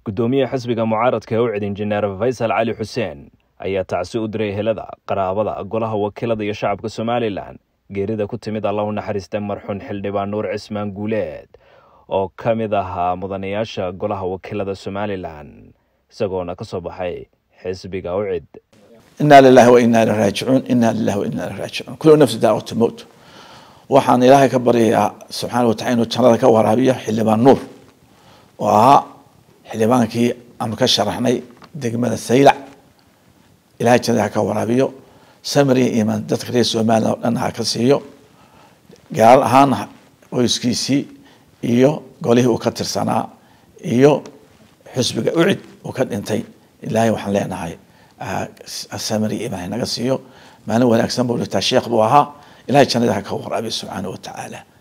gudoomiyaha xisbiga mucaaradka ee u cid injineer faysal cali xuseen ayaa tacsi u diray helada qaraabada golaha wakiilada iyo shacabka somalilan geerida ku timid alla u naxariista marxuun xildhibaan nuur cismaan guuleed oo ka mid ahaa mudanayaasha golaha wakiilada somalilan isagoona ka soo baxay xisbiga u cid inaa lilahi wa inaa ilaihi raajicuun inaa lilahi wa inaa ilaihi raajicuun kullu nafsi daawatu mowt waxaan ilaahay ka baryayaa subxaana watacala inuu jannada ka waraabiyo xildhibaan nuur oo ahaa xildhibaankii aanu ka sharaxnay degmada saylac ilahay jannada ha ka waraabiyo samariya imaan dadka reer somalilan oo dhan ha ka siiyo gaar ahaan qoyskiisii iyo golihii uu ka tirsanaa iyo xusbiga ucid uu ka dhintay ilaahay waxaan leenahay samariya imaan naga siiyo maalin wanaagsan buu dhigtaa sheekh buu ahaa ilahay jannada ha ka waraabiyo subxaana wa tacaala